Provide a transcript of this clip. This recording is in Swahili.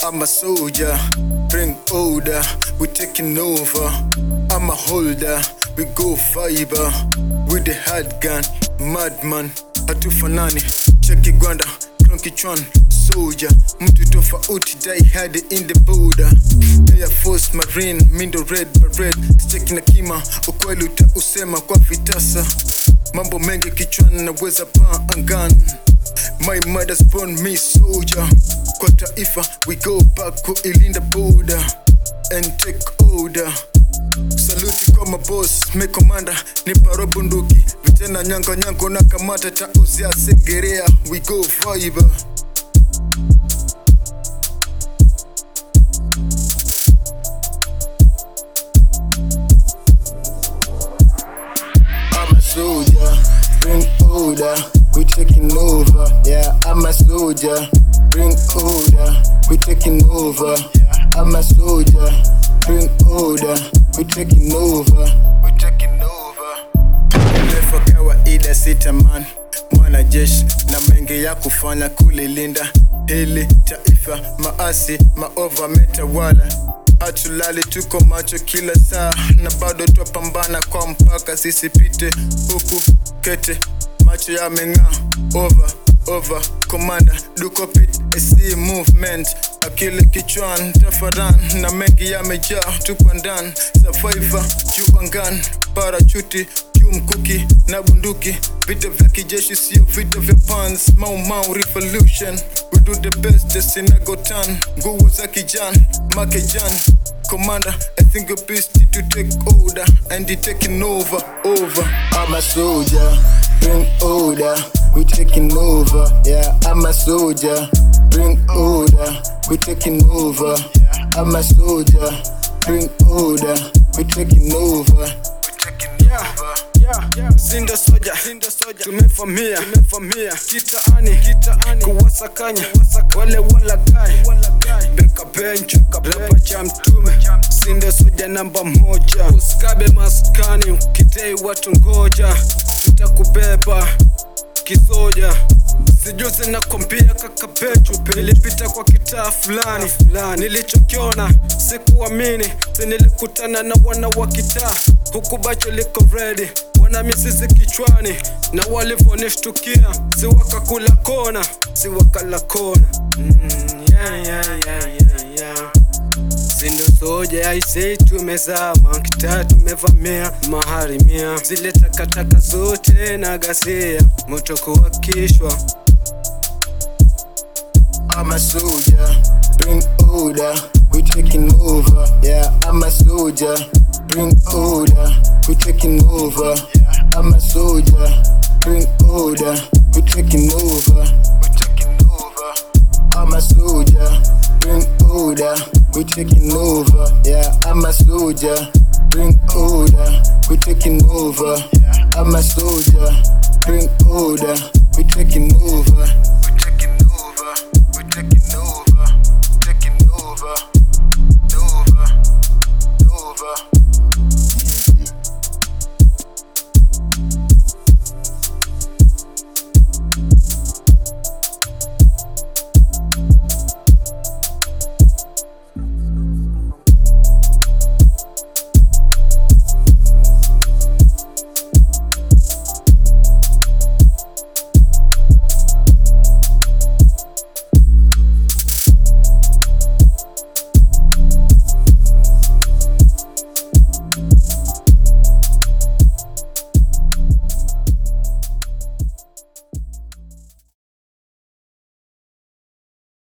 I'm a soldier, bring order, we taking over. I'm a holder, we go fiber with the hard gun, madman, hatufanani, cheki gwanda, kichwan soldier, mtu tofauti die hard in the border. Air Force Marine, mindo red beret, cheki na kima, ukweli utausema kwa vitasa. Mambo mengi kichwani naweza paa angani. My mother's born me soldier. Kwa taifa we go back kuilinda border and take order. Saluti kwa maboss, me commander, ni paro bunduki Vitena nyango nyango na kamata ta uzia segerea We go vibe I'm a soldier, bring order, we taking over. Yeah, I'm a soldier, bring order, we taking over. I'm a soldier, bring order, we taking over. We taking over. Ndefu kawaida sitaman mwanajeshi na mengi ya kufanya kulilinda hili taifa, maasi maova metawala hatulali, tuko macho kila saa na bado twapambana kwa mpaka sisipite huku kete, macho yameng'aa over over commander dukopit AC movement akili kichwan tafaran na mengi yamejaa tuko ndani survivor juu angani parachuti juu mkuki na bunduki vita vya kijeshi sio vita vya pans mau mau revolution we do the best desinagotan nguvu za kijan makejan Commander, I think you're best to take order and you taking over, over. I'm a soldier, bring order, we taking over. Yeah, I'm a soldier, bring order, we taking over. I'm a soldier, bring order, we taking over. We taking over. Sinda soja, Sinda soja, tumefamia, tumefamia kitaani, kitaani kuwasakanya, wale walagai, beka bench, rapa cha mtume, Sinda soja namba moja, usikabe maskani, kitei watu ngoja, tutakubeba kisoja sijuzi na kwambia kaka Pechu nilipita kwa kitaa fulani nilichokiona sikuamini si nilikutana na wana wa kitaa huku bacho liko ready wana mizizi kichwani na walivyonishtukia si wakakula kona si wakala kona mm, yeah, yeah, yeah, yeah, yeah. Sindo soja aisei tumezama kitaa tumevamia maharimia zile takataka zote na gasia moto kuwakishwa I'm a soldier, bring order, we taking over. Yeah, I'm a soldier, bring order, we taking over. I'm a soldier, bring order, we taking over. We taking over. I'm a soldier, bring order, we taking over. Yeah, I'm a soldier, bring order, we taking over. I'm a soldier, bring order, we taking over. We taking over. We taking